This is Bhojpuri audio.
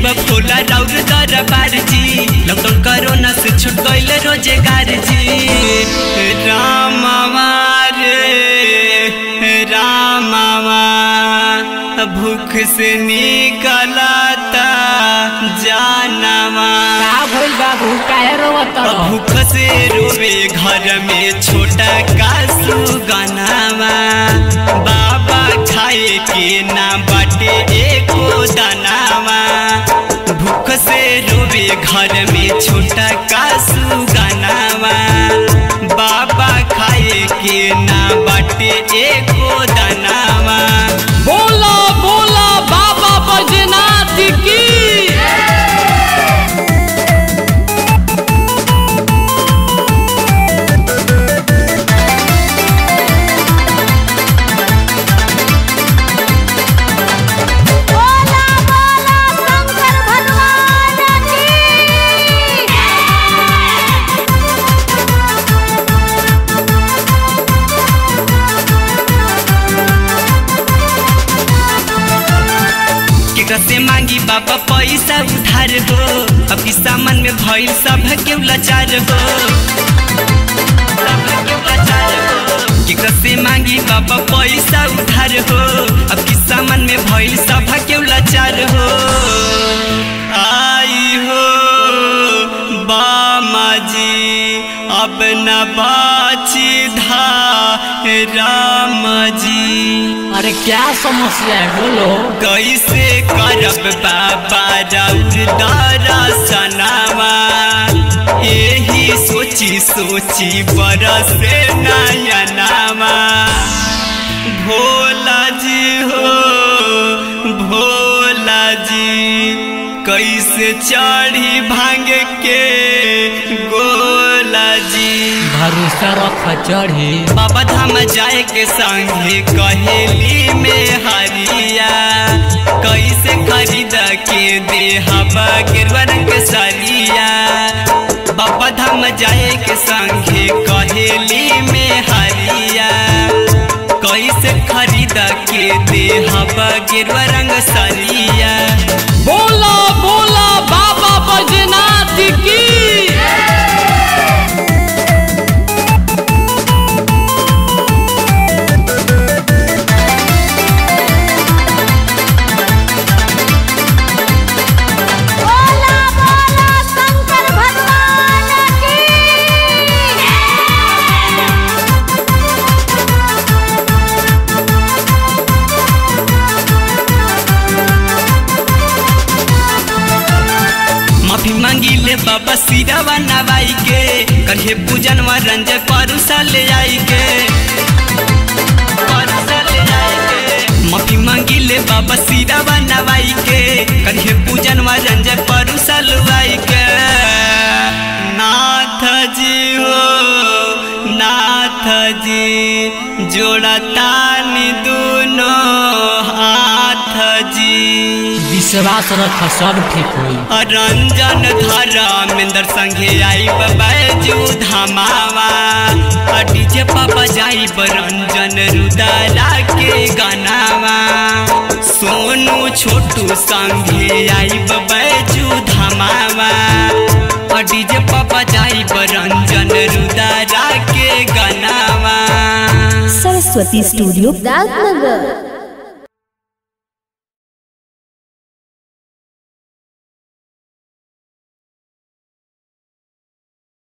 फूला राउर दरबार जी लॉकडाउन कोरोना से छूट गईल रोजगार जी रामवा रे रामवा भूख से निकलता जानवा का भइल बाबू काहे रोवत भूख से रोवे घर में छोटा कासू गनावा बाबा खाए के ना बाटे एको दानावा भूख से रोवे घर में छोटा कासू गनावा बाबा खाए के ना बाटे एको दानावा बोला बोला बाबा बजनाथ की बोला बोला शंकर भगवान की केकरा से मांगी बाबा पैसा उधार हो अब की सामान में भइल सब के लाचार हो सबके लाचार हो। केकरा से मांगी बाबा पैसा उधार हो अब की सामान में भइल सब के लाचार हो आई हो बामा जी अब न बाची धा राम जी अरे क्या समस्या है बोलो कैसे करब बाबा राउर दरसनावा यही सोची सोची बरसे नयनावा भोला जी हो भोला जी कैसे चढ़ी भांग के गोला जी भरोसा रख चढ़ी बाबा धाम जाए के संगे कहेली में हरिया कैसे खरीद के दे हवा गिरवा रंग सरिया बाबा धाम जाए के संगे कहेली में हरिया कैसे खरीद के दे हवा गिरवा रंग सरिया बोला बोला बाबा बजनाथ की बोला बोला शंकर भगवान की माफी मांगी ले बाबा सिरावा नवाई के कहे पूजन व रंजय परुसा ले आई के परुसा ले आई के। माफी मांगी ले बाबा सिरावा नवाई के कहे पूजन व रंजय परुसा लुआई के नाथ जी हो नाथ जी जोड़ा तानी दोनों हाथ जी विश्वास रख सब ठीक होई रंजन धर्मेंद्र संगे आई बैजू धमावा डीजे पापा जाई रंजन रुदारा के गानावा सोनू छोटू संगे आई बैजू धमावा डीजे पापा जाई रंजन रुदारा के गानावा सरस्वती स्टूडियो राजनगर